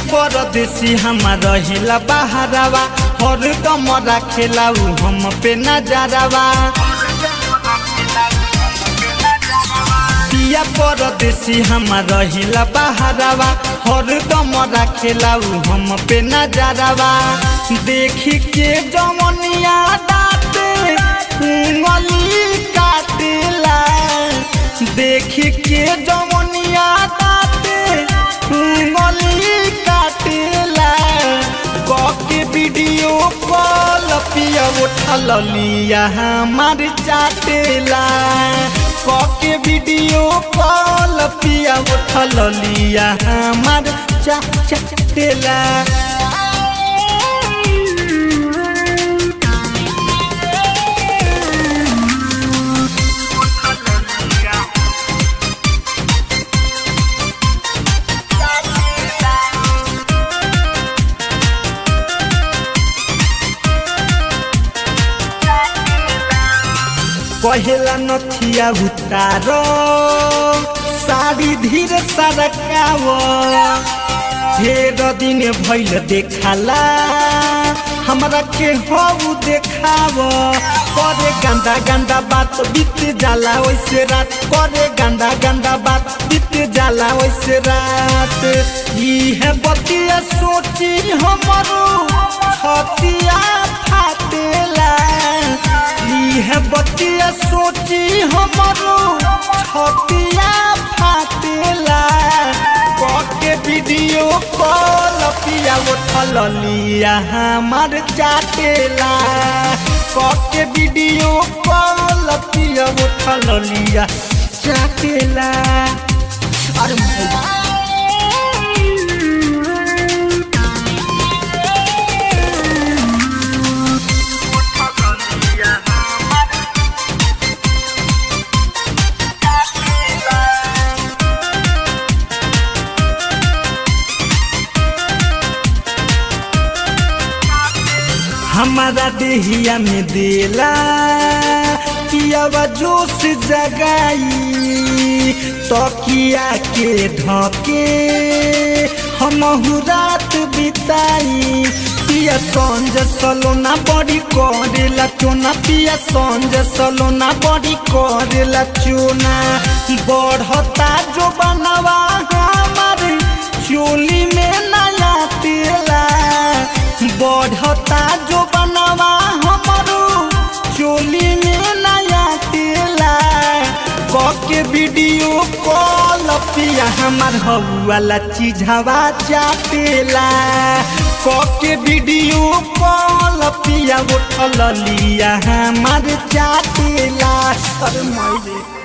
परदेसी हमार रहिला बहारावा हर दम राखेला उ हम पे नजरवा पिया परदेसी हमार रहिला बहारावा हर दम राखेला उ हम पे नजरवा देखी के जमनिया दाते उंगली काटेला देखी के जमनिया दाते उंगली काटेला के वीडियो कॉल पिया उठल लिया हमार चाटेला के वीडियो कॉल पिया उठल लिया हमार चा चाटेला कहेला नथिया उतार साड़ी धीरे सरकाव ढेर दिन भैल देखाला हमरा के हऊ देखाव करे गंदा गंदा बात बीत जाला वैसे रात करे गंदा गंदा बात बीत जाला वैसे रात इहे बतिया सोची हमरो छतिया फाटेला इहे बतिया सोची हमरो छतिया फाटेला के वीडियो कॉल पिया उठल लिया हमार चाटेला के वीडियो कॉल पिया उठल लिया चाटेला अरे हमारा देहिया में देला पियावा जोश जगाई तकिया के ढके हम रात बिताई पिया संज सलोना बड़ी करेला चोना पिया संज सलोना बड़ी करेला चोना बढ़ता जो बनवा हमार चोली में नया तेला बढ़ता जो बनवा हमारो चोली में नया तेला के वीडियो कॉल पिया हमार हवाला चीजवा चाटेला के वीडियो कॉल पिया उठल लिया हमार चाटेला अरे माई